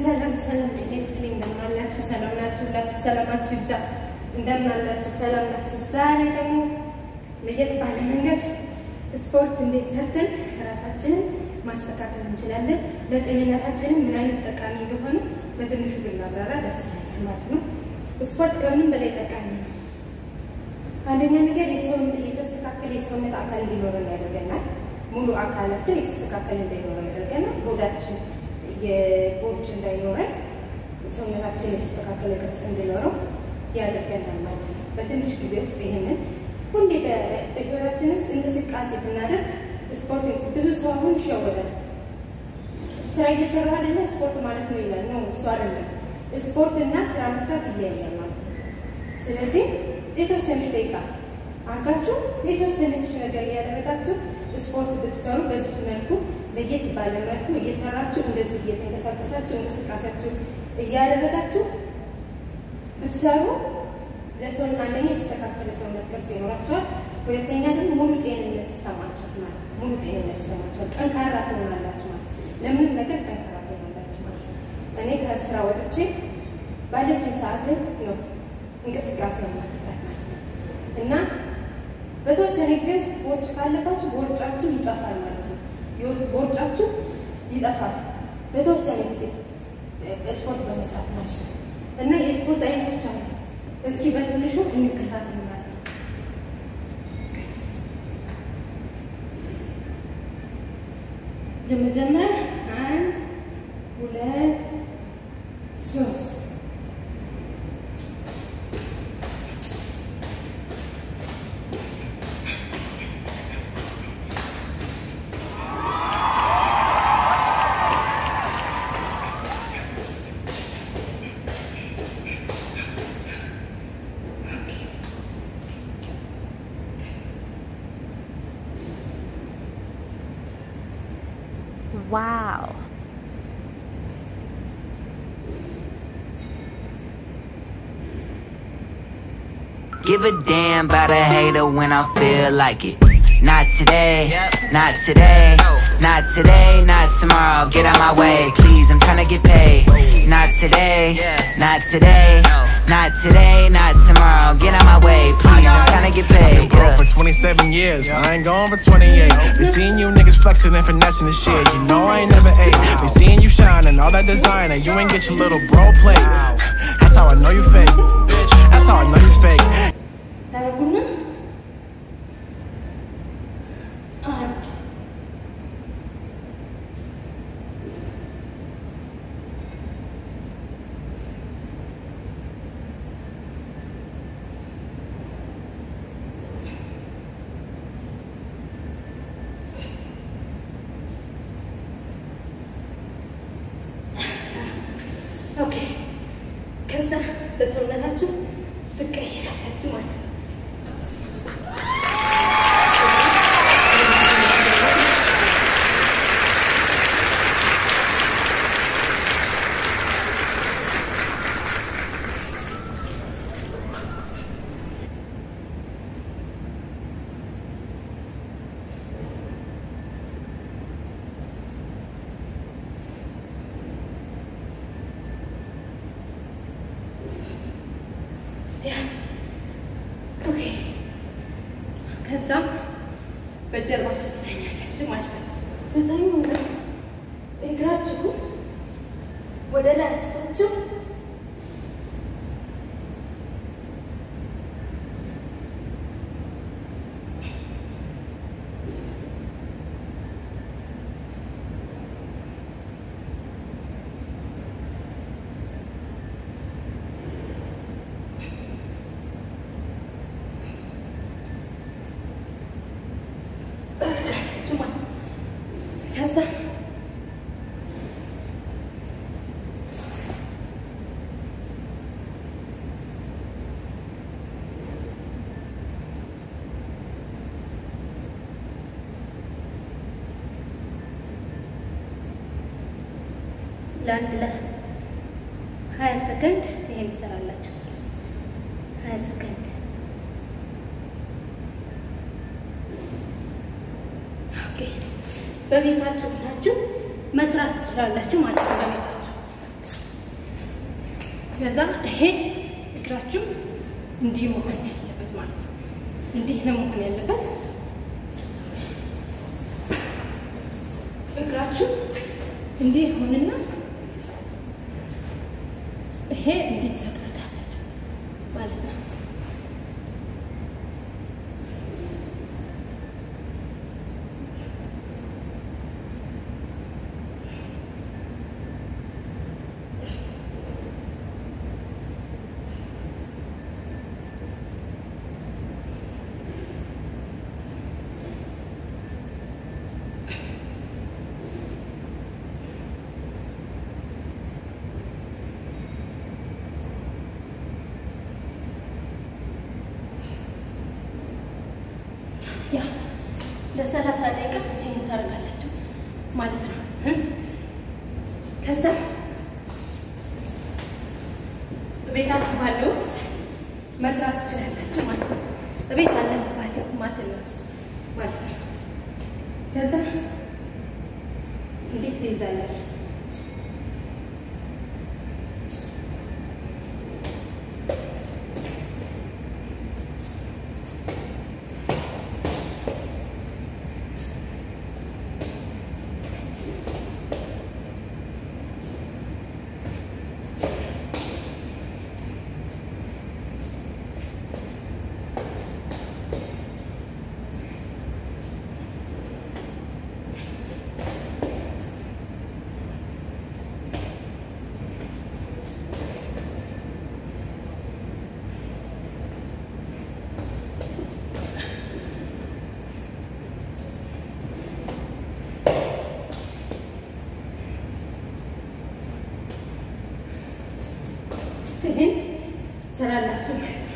ሰላም ሰላም፣ ጤና ይስጥልኝ። እንደምን አላችሁ? ሰላም ናችሁ? ሁላችሁ ሰላማችሁ ይብዛ። እንደምን አላችሁ? ሰላም ናችሁ? ዛሬ ደግሞ ለየት ባለ መንገድ ስፖርት እንዴት ሰርተን ራሳችንን ማስተካከል እንችላለን፣ ለጤንነታችንም ምን አይነት ጠቃሚ እንደሆነ በትንሹ ብናብራራ ደስ ይላል ማለት ነው። ስፖርት ከምንም በላይ ጠቃሚ ነው። አንደኛ ነገር የሰውን የተስተካከለ የሰውነት አካል እንዲኖረን ያደርገናል። ሙሉ አካላችን የተስተካከለ እንዲኖረን ያደርገናል። ሆዳችን የቦርጭ እንዳይኖረን ሰውነታችን የተስተካከለ ቅርጽ እንዲኖረው ያደርገናል ማለት ነው። በትንሽ ጊዜ ውስጥ ይህንን ሁሌ በህይወታችን ውስጥ እንቅስቃሴ ብናደርግ ስፖርት ብዙ ሰው አሁን ይሸወዳል። ስራ እየሰራ አይደለ ስፖርት ማለት ነው ይላል። ነው እሱ አይደለም። ስፖርት እና ስራ መስራት ይለያያል ማለት ነው። ስለዚህ የተወሰነች ደቂቃ አርጋችሁ የተወሰነች ነገር እያደረጋችሁ ስፖርት ብትሰሩ በዚህ መልኩ ለየት ባለ መልኩ እየሰራችሁ እንደዚህ እየተንቀሳቀሳችሁ እንቅስቃሴያችሁ እያደረጋችሁ ብትሰሩ ለሰውነት አንደኛ የተስተካከለ ሰውነት ቅርጽ ይኖራቸዋል። ሁለተኛ ደግሞ ሙሉ ጤንነት ይሰማቸዋል ማለት ነው። ሙሉ ጤንነት ይሰማቸዋል። ጠንካራ ትሆናላችሁ ማለት ለምንም ነገር ጠንካራ ትሆናላችሁ ማለት ነው። እኔ ከስራ ወጥቼ ባለችው ሰዓት ላይ ነው እንቅስቃሴ ማድረጋት ማለት ነው እና በተወሰነ ጊዜ ውስጥ ቦርጭ ካለባችሁ ቦርጫችሁ ይጠፋል ማለት ነው። ቦርጫችሁ ይጠፋል በተወሰነ ጊዜ ስፖርት በመስራት ማለት ነው እና የስፖርት አይነቶች አሉ። እስኪ በትንሹ እንከታተል ማለት ነው። ለመጀመር አንድ ሁለት ሶስት Wow. Give a damn about a hater when I feel like it. Not today, not today, not today, not tomorrow. Get out my way, please. I'm tryna get paid. Not today, not today, not today, not tomorrow. Get out my way, please. I'm tryna get paid. Bro, yeah. for 27 years, I ain't going for 28. Been seeing you niggas flexing and finessing the shit. You know I ain't never ate. Been seeing you shining, all that designer. You ain't get your little bro plate. That's how I know you fake. Bitch, that's how I know you fake. ታረጉና አንድ ኦኬ ከዛ በሰውነታችሁ ትቀይራላችሁ ማለት ነው። ያ ኦኬ ከዛ በጀርባችሁ ትተኛላችሁ ማለት ነው። ትተኙና እግራችሁ ወደ ላይ አንስታችሁ ታደርጋላችሁ ማለት ነው። ከዛ ለአንድ ለሀያ ሰከንድ ይሄን ትሰራላችሁ። ሀያ ሰከንድ ኦኬ። በቤታችሁ ሆናችሁ መስራት ትችላላችሁ ማለት ነው። በቤታችሁ ከዛ ይሄ እግራችሁ እንዲህ መሆን ያለበት ማለት ነው። እንዲህ ነው መሆን ያለበት። እግራችሁ እንዲህ ይሆንና ይሄ እንዲህ ትሰቅሉታላችሁ ማለት ነው። ያ ለሰላሳ ደቂቃ ይህን ታደርጋላችሁ ማለት ነው። ከዛ ቤታችሁ ባለው ውስጥ መስራት ትችላላችሁ ማለት ነው። ቤት አለ ባለው ማቴሪያል ውስጥ ማለት ነው። ከዛ እንዴት ትይዛላችሁ? ይህን ስራላችሁ ማለት ነው።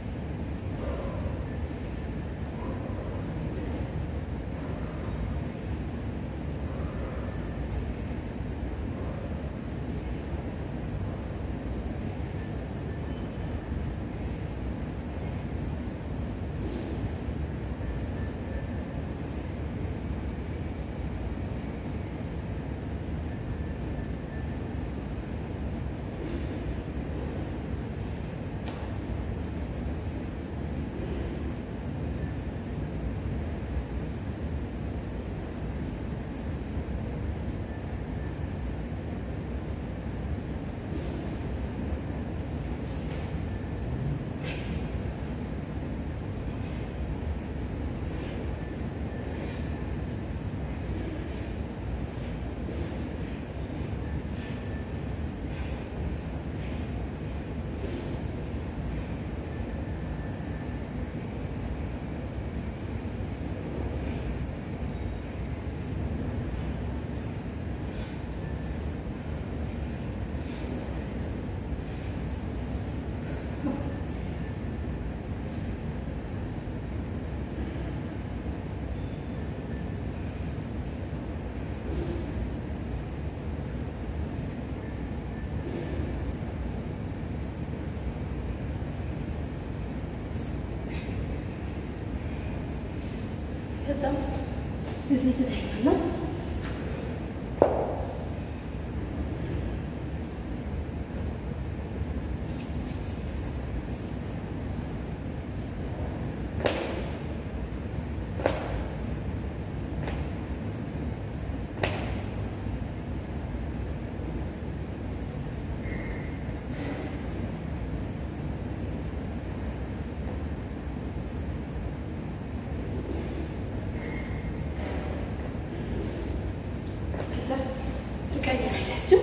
ከዛም እዚህ ትተኛና ከዛ ትቀይራላችሁ።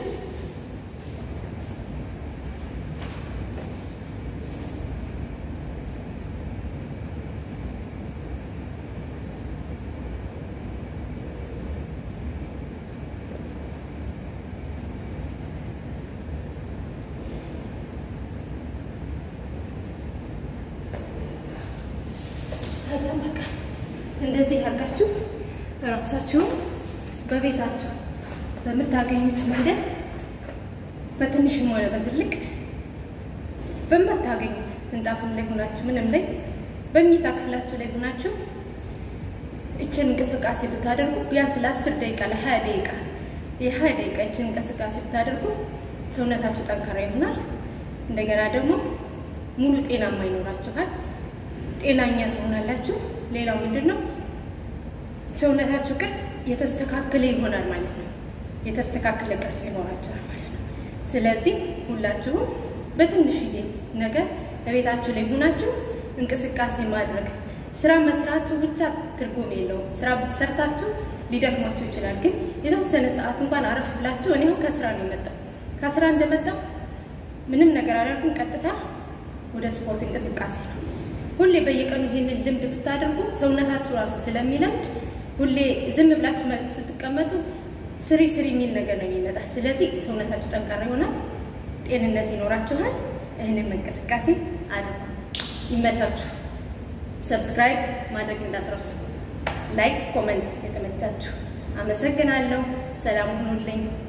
ከዛም በቃ እንደዚህ አድርጋችሁ ራሳችሁን በቤታችሁ በምታገኙት መንገድ በትንሽም ሆነ በትልቅ በማታገኙት ምንጣፍም ላይ ሆናችሁ ምንም ላይ በመኝታ ክፍላችሁ ላይ ሆናችሁ እችን እንቅስቃሴ ብታደርጉ ቢያንስ ለአስር ደቂቃ ለሀያ ደቂቃ የሀያ ደቂቃ እችን እንቅስቃሴ ብታደርጉ ሰውነታችሁ ጠንካራ ይሆናል። እንደገና ደግሞ ሙሉ ጤናማ ይኖራችኋል። ጤናኛ ትሆናላችሁ። ሌላው ምንድን ነው? ሰውነታችሁ ቅርጽ የተስተካከለ ይሆናል ማለት ነው። የተስተካከለ ቅርጽ ይኖራችኋል ማለት ነው። ስለዚህ ሁላችሁም በትንሽዬ ነገር በቤታችሁ ላይ ሆናችሁ እንቅስቃሴ ማድረግ ስራ መስራቱ ብቻ ትርጉም የለውም። ስራ ሰርታችሁ ሊደክማችሁ ይችላል። ግን የተወሰነ ሰዓት እንኳን አረፍ ብላችሁ እኔ አሁን ከስራ ነው የመጣው። ከስራ እንደመጣው ምንም ነገር አላልኩም። ቀጥታ ወደ ስፖርት እንቅስቃሴ ነው። ሁሌ በየቀኑ ይህንን ልምድ ብታደርጉ ሰውነታችሁ ራሱ ስለሚለምድ ሁሌ ዝም ብላችሁ ስትቀመጡ ስሪ ስሪ የሚል ነገር ነው የሚመጣ። ስለዚህ ሰውነታችሁ ጠንካራ ይሆናል፣ ጤንነት ይኖራችኋል። ይህንን እንቅስቃሴ አድርጉ። ይመታችሁ። ሰብስክራይብ ማድረግ እንዳትረሱ። ላይክ፣ ኮመንት የተመቻችሁ። አመሰግናለሁ። ሰላም ሁኑልኝ።